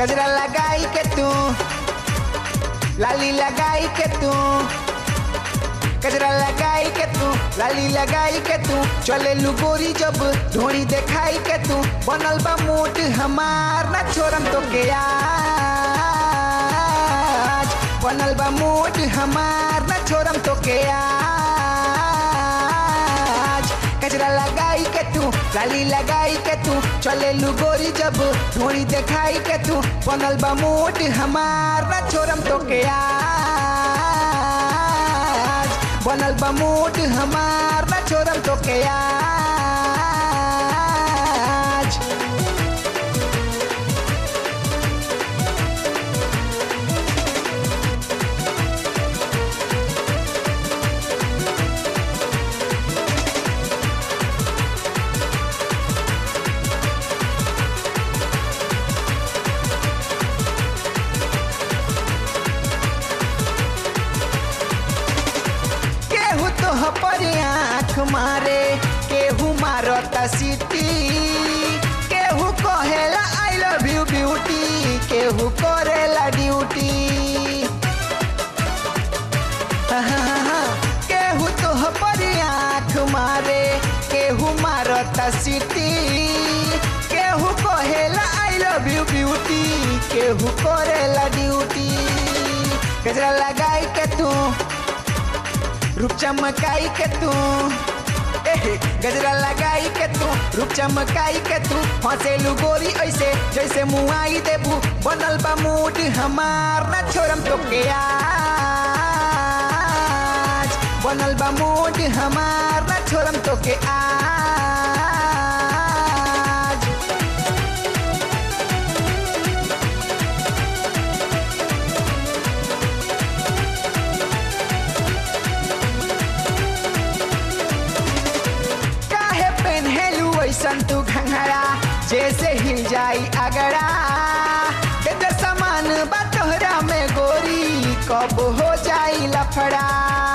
गजरा लगाई के तू लाली लगाई के तू गजरा लगाई के तू लाली लगाई के तू चले लुगोरी जब ढोड़ी देखाई के तू बनल बा मूड हमार ना छोड़म तो के आज बनल बा मूड हमार ना छोड़म तो के आज गजरा लगाई के तू लाली लगाई के तू चले लुगोरी जब ढोड़ी देखाई के तू बनल बा मूड हमार ना छोड़म तो के आज बनल बा मूड हमार ना छोड़म तो के आज केहू तो पर आँख मारे केहू मारता सिटी केहू कहेला आई लव यू ब्यूटी केहू करेला ड्यूटी केहू तो पर आँख मारे केहू मारता सिटी केहू कहेला आई लव यू ब्यूटी केहू करेला ड्यूटी गजरा लगाई के तू रूप चमकाई के तू एहे, गजरा लगाई के तू रूप चमकाई के तू हंसेलू गोरी ऐसे जैसे मुआई देबू बनल बा मूड हमार ना छोड़म तो के आज बनल बा मूड हमार ना छोड़म तो के आज काहे पेन्हेलू ऐसन तू घंघरा जैसे हिल जाई अगड़ा बेदर सामान बा तोहरा में गोरी कब हो जाई लफड़ा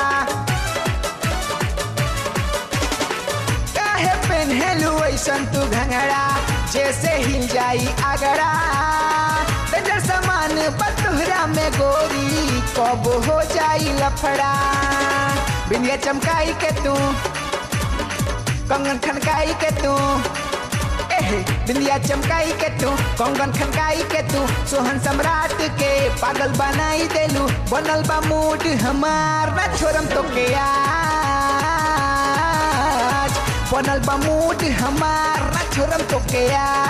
काहे पेन्हेलू ऐसन तू घंघरा जैसे हिल जाई अगड़ा बेदर सामान बा तोहरा में गोरी कब हो जाई लफड़ा बिंदिया चमकाई के तू कंगन खनकाई के तू एहे बिंदिया चमकाई के तू कंगन खनकाई के तू सोहन सम्राट के पागल बनाई देलू बनल बा मूड हमार ना छोड़म तो के आज बनल बा मूड हमार ना छोड़म तो के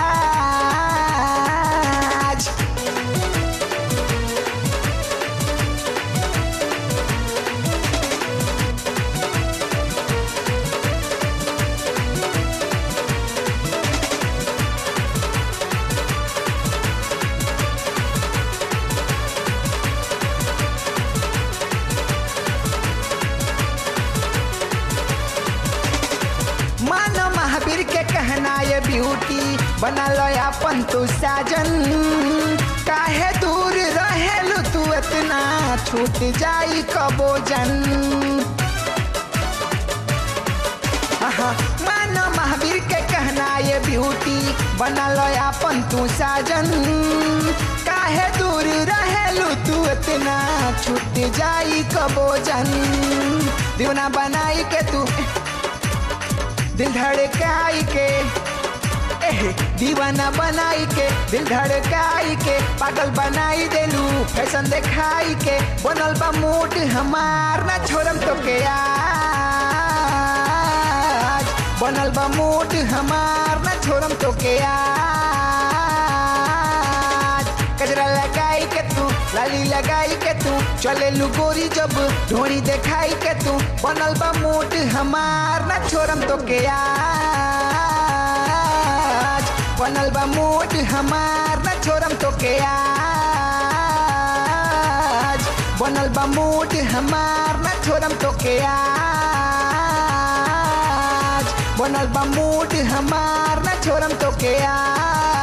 आज मानो महावीर के कहना ये ब्यूटी बना लो अपन तू साजन काहे दूर रहेलू तू इतना छूट जाई कबो जन आहा, मानो महावीर के कहना ये ब्यूटी बना लो अपन तू साजन काहे दूर रहेलू तू इतना छूट जाई कबो जन दीवाना बनाई के तू दिल धड़काई के एहे, दीवाना बनाई के दिल धड़काई के पागल बनाई देलू फैशन देखाई के बनल बा मूड हमार ना छोड़म तो के आज बनल बा मूड हमार ना छोड़म तो के आज गजरा लगाई के तू लाली लगाई के तू चले लुगोरी जब ढोड़ी देखाई के तू बनल बा मूड हमार ना छोड़म तो के आज बनल बा मूड हमार ना छोड़म तो के आज बनल बा मूड हमार ना छोड़म तो के आज बनल बा मूड हमार ना छोड़म तो के आज